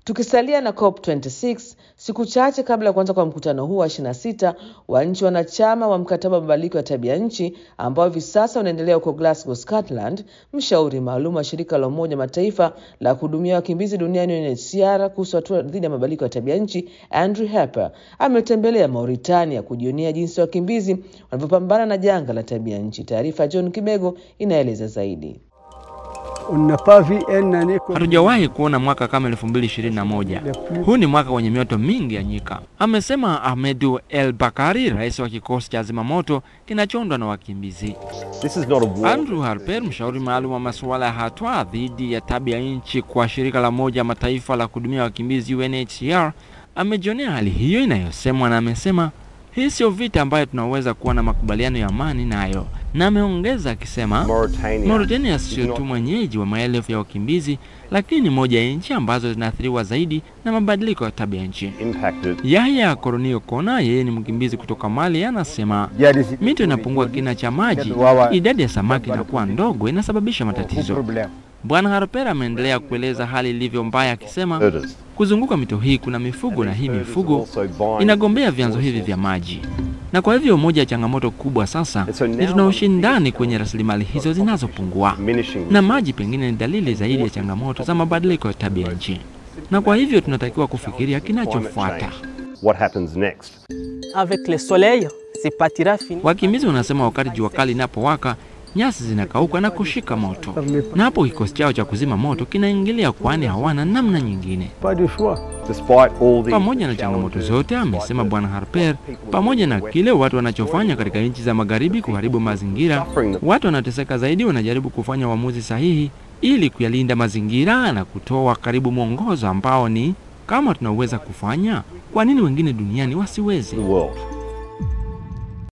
Tukisalia na COP26 siku chache kabla ya kuanza kwa mkutano huu wa 26 wa nchi wanachama wa mkataba wa mabadiliko ya tabia nchi ambao hivi sasa unaendelea huko Glasgow, Scotland, mshauri maalum wa shirika la Umoja Mataifa la kuhudumia wakimbizi duniani UNHCR kuhusu hatua dhidi ya mabadiliko ya tabia nchi Andrew Harper ametembelea Mauritania kujionea jinsi wakimbizi wanavyopambana na janga la tabia nchi. Taarifa ya John Kibego inaeleza zaidi. Hatujawahi kuona mwaka kama 2021. Huu ni mwaka wenye mioto mingi ya nyika, amesema Ahmedu El Bakari, rais wa kikosi cha zimamoto kinachoundwa na wakimbizi. Andrew Harper, mshauri maalum wa masuala ya hatua dhidi ya tabia nchi kwa shirika la Umoja Mataifa la kuhudumia wakimbizi UNHCR, amejionea hali hiyo inayosemwa na amesema hii sio vita ambayo tunaweza kuwa na makubaliano ya amani nayo, na ameongeza akisema Mauritania sio tu mwenyeji wa maelfu ya wakimbizi, lakini ni moja ya nchi ambazo zinaathiriwa zaidi na mabadiliko ya tabia nchi. Yahya Koronio Kona, yeye ni mkimbizi kutoka Mali, anasema mito inapungua kina cha maji, idadi ya samaki inakuwa ndogo, inasababisha matatizo. Bwana Harper ameendelea kueleza hali ilivyo mbaya, akisema kuzunguka mito hii kuna mifugo na hii mifugo inagombea vyanzo hivi vya maji, na kwa hivyo moja ya changamoto kubwa sasa ni tuna ushindani kwenye rasilimali hizo zinazopungua, na maji pengine ni dalili zaidi ya changamoto za mabadiliko ya tabia nchi, na kwa hivyo tunatakiwa kufikiria kinachofuata. Wakimbizi wanasema wakati jua kali inapowaka nyasi zinakauka na kushika moto, na hapo kikosi chao cha kuzima moto kinaingilia, kwani hawana namna nyingine. Pamoja na changamoto zote, amesema Bwana Harper, pamoja na kile watu wanachofanya katika nchi za magharibi kuharibu mazingira, watu wanateseka zaidi wanajaribu kufanya uamuzi sahihi ili kuyalinda mazingira na kutoa karibu mwongozo ambao ni kama tunaweza kufanya, kwa nini wengine duniani wasiweze?